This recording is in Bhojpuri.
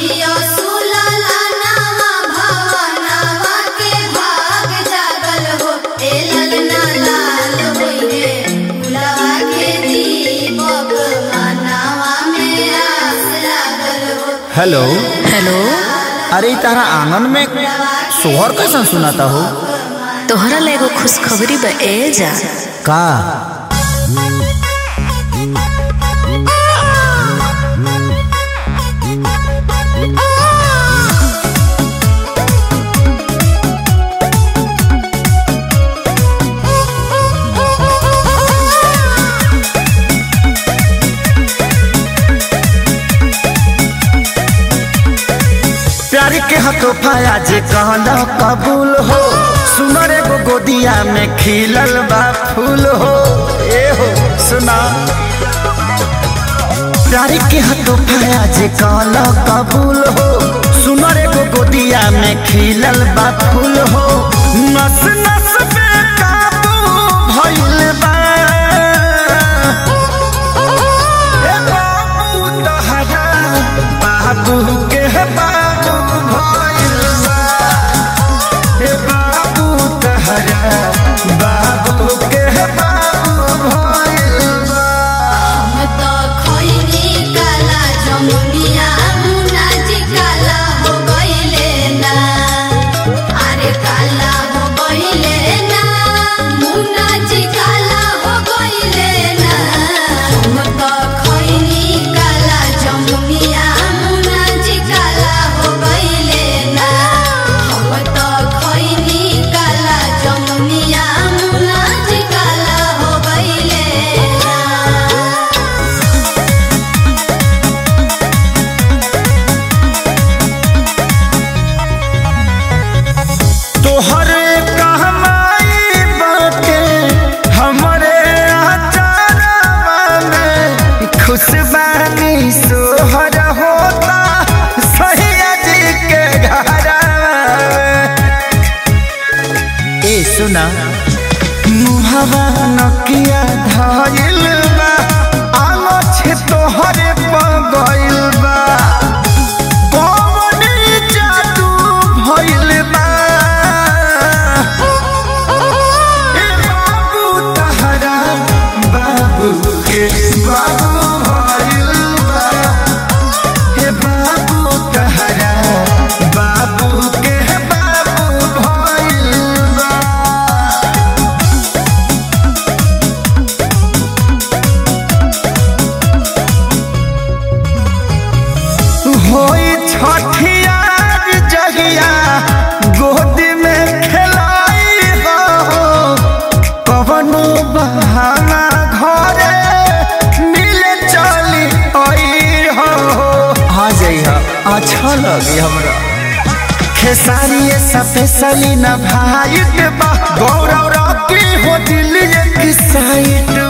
जियो सुलला नावा भवनावा के भाग जागल हो ए ललना लाल होइहे फुलवा के दीपक मनावा में आस लागल हो हेलो हेलो अरे इ तारा आंगन में सोहर कैसन सुनाता हो तोहरा ला एगो खुशखबरी बा ए जा का प्यार के हतोफा जे कहना कबूल हो सुनर एगो गोदिया में खिलल बा फूल हो ए हो सुना प्यार के हतोफा जे कहना कबूल हो सुनर एगो गोदिया में खिलल बा फूल हो नस नस पे काबू भइल बा ए बाबू तहरा बाबू के बाबू भइल बा ए बाबू तहरा बाबू के बाबू भइल बा हम तो खइनी काला जमुनिया मुना जी काला हो गइले ना अरे काला हो गइले ना मुना जी काला हो गइले ना हम तो खइनी काला जमुनिया मुना जी काला हो गइले ना हम तो खइनी काला जमुनिया मुना जी काला हो गइले ना तोहरे कहमाई बाटे हमरे आचारवा में खुशबानी सोहर होता सैया जी के घरवा में ए सुना मुहवा नकिया धइल बा आलो छे तोहरे पगइल बा कौन जादू भइल बा ए बाबू तहरा बाबू के बाबू भइल बा हे बाबू तहरा बाबू के बाबू भइल बा होई छठियार जहिया गोद में खेलाई हो कवनो बहाना घरे मिले चली आई हो आ जाइहा अच्छा लगी हमरा खेसारी स्पेशली न भाई बा गौरव रॉकी हो दिल एक साइड